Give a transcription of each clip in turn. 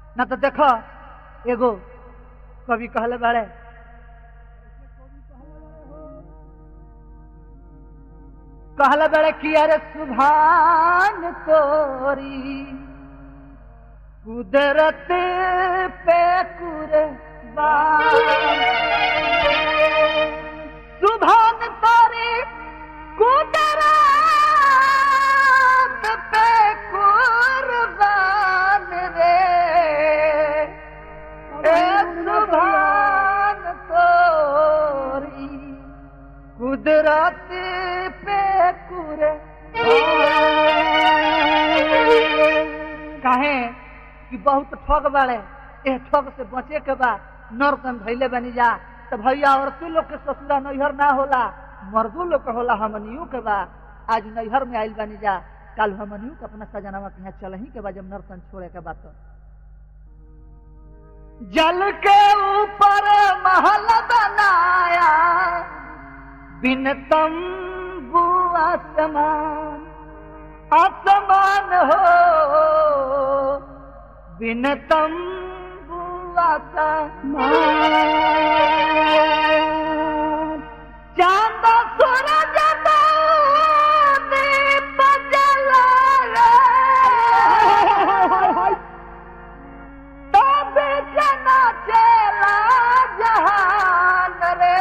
ना तो देखो एगो कवि कहले बाड़े कहले बाड़े कि अरे सुभान तोरी कुदरत पे कुर्बान सुभान तोरी कुदरत पे कुर्बान रे ए सुभान तोरी कुदरत पे कुर्बान काहे कि बहुत ठग बाड़े ए ठग से बचे के बा नरकन भैले बनी जा तो भैया औरतों लोग के ससुरा नैहर ना होला मर्दों लोग के होला हमनियों के बा आज नैहर में आइल बनी जा कल हमनियों के अपना सजनावा के यहाँ चल ही के बा जब नरकन छोड़े के बात जल के ऊपर महल बनाया बिन तंबू आसमान आसमान हो बिन तंबू आसमान चांद सूरज दीप जला तब जना चला जहान रे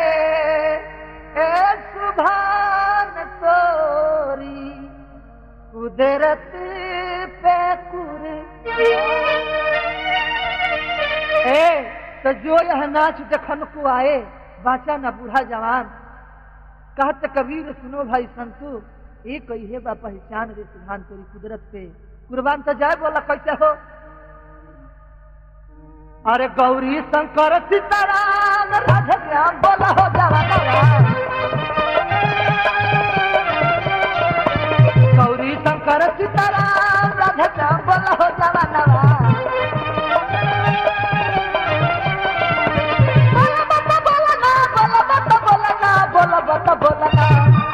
ए सुभान तोरी कुदरत पे कुर ए तो जो यह नाच देखन को आए बाचा न बूढ़ा जवान कहत कबीर सुनो भाई संतु ये कही बा पहचान रे सुभान तोरी कुदरत पे कुर्बान तो जाए बोला कैसे हो अरे गौरी शंकर सीताराम राधे श्याम बोला हो जवाना गौरी शंकर सीताराम राधे श्याम बोला हो जवाना बोला बता बोला ना बोला बता बोला ना बोला बता बोला ना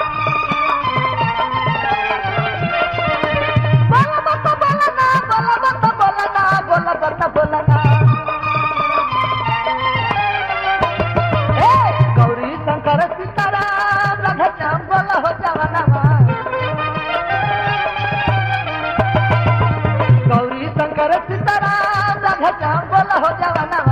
बोला बता बोला ना बोला बता बोला ना बोला बता बोला ना ए गौरी शंकर सीताराम राधा श्याम बोला हो जवाना गौरी शंकर सीताराम राधा श्याम बोला हो जवाना